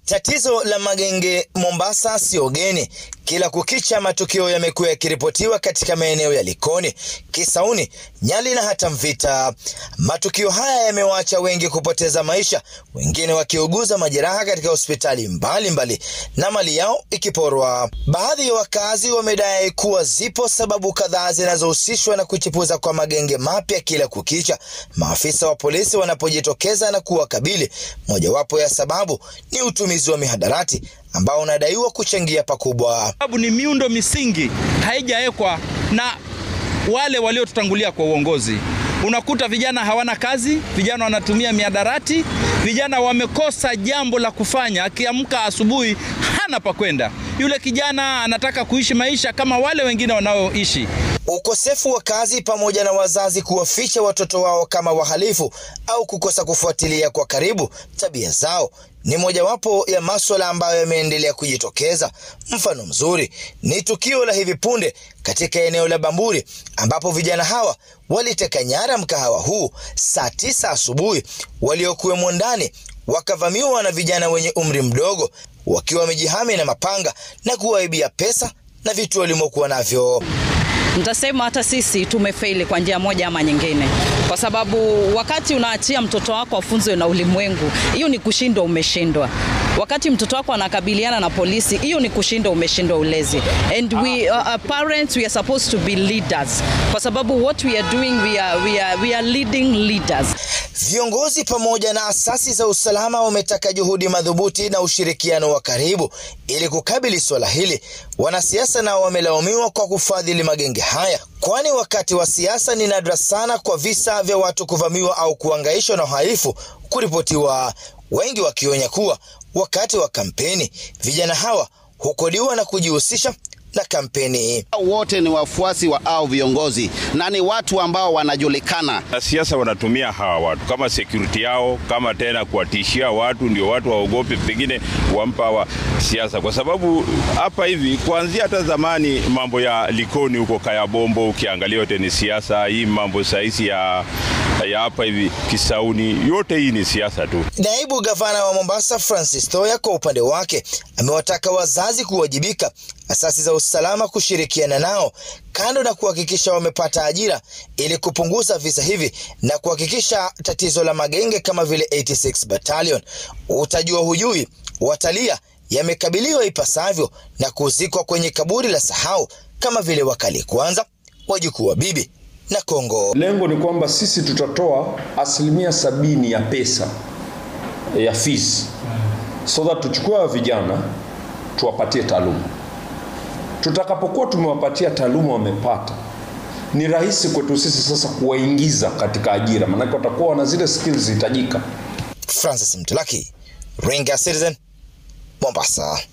Tatizo la magenge Mombasa sio geni. Kila kukicha matukio yamekuwa yakiripotiwa katika maeneo ya Likoni, Kisauni, Nyali na hata Mvita. Matukio haya yamewaacha wengi kupoteza maisha, wengine wakiuguza majeraha katika hospitali mbalimbali na mali yao ikiporwa. Baadhi ya wakazi wamedai kuwa zipo sababu kadhaa zinazohusishwa na kuchipuza kwa magenge mapya kila kukicha, maafisa wa polisi wanapojitokeza na kuwakabili. Mojawapo ya sababu ni utumizi wa mihadarati ambao unadaiwa kuchangia pakubwa. Sababu ni miundo misingi haijawekwa na wale waliotutangulia kwa uongozi. Unakuta vijana hawana kazi, vijana wanatumia miadarati, vijana wamekosa jambo la kufanya. Akiamka asubuhi hana pa kwenda, yule kijana anataka kuishi maisha kama wale wengine wanaoishi. Ukosefu wa kazi pamoja na wazazi kuwaficha watoto wao kama wahalifu au kukosa kufuatilia kwa karibu tabia zao ni mojawapo ya maswala ambayo yameendelea kujitokeza. Mfano mzuri ni tukio la hivi punde katika eneo la Bamburi ambapo vijana hawa waliteka nyara mkahawa huu saa tisa asubuhi. Waliokuwemo ndani wakavamiwa na vijana wenye umri mdogo wakiwa wamejihami na mapanga na kuwaibia pesa na vitu walimokuwa navyo. Nitasema hata sisi tumefeli kwa njia moja ama nyingine, kwa sababu wakati unaachia mtoto wako afunzwe na ulimwengu, hiyo ni kushindwa, umeshindwa. Wakati mtoto wako anakabiliana na polisi, hiyo ni kushindwa, umeshindwa ulezi. And we uh, uh, parents we are supposed to be leaders, kwa sababu what we are doing we are, we are, we are leading leaders. Viongozi pamoja na asasi za usalama wametaka juhudi madhubuti na ushirikiano wa karibu ili kukabili swala hili. Wanasiasa nao wamelaumiwa kwa kufadhili magenge haya, kwani wakati wa siasa ni nadra sana kwa visa vya watu kuvamiwa au kuangaishwa na uhalifu kuripotiwa, wengi wakionya kuwa wakati wa kampeni vijana hawa hukodiwa na kujihusisha na kampeni. Wote ni wafuasi wa au viongozi na ni watu ambao wanajulikana. Siasa wanatumia hawa watu kama security yao, kama tena kuwatishia watu, ndio watu waogope pengine wampa wa siasa, kwa sababu hapa hivi kuanzia hata zamani mambo ya Likoni huko Kayabombo, ukiangalia yote ni siasa. Hii mambo sahizi ya ya hapa hivi Kisauni, yote hii ni siasa tu. Naibu gavana wa Mombasa Francis Thoya kwa upande wake amewataka wazazi kuwajibika, asasi za usalama kushirikiana nao, kando na kuhakikisha wamepata ajira ili kupunguza visa hivi na kuhakikisha tatizo la magenge kama vile 86 Battalion, utajua hujui, watalia yamekabiliwa ipasavyo na kuzikwa kwenye kaburi la sahau kama vile wakali kwanza, wajukuu wa bibi na Kongo. Lengo ni kwamba sisi tutatoa asilimia sabini ya pesa ya fees so that tuchukue wa vijana tuwapatie taaluma. Tutakapokuwa tumewapatia taaluma wamepata, ni rahisi kwetu sisi sasa kuwaingiza katika ajira, maanake watakuwa wana zile skills hitajika. Francis Mtulaki, Ringa Citizen, Mombasa.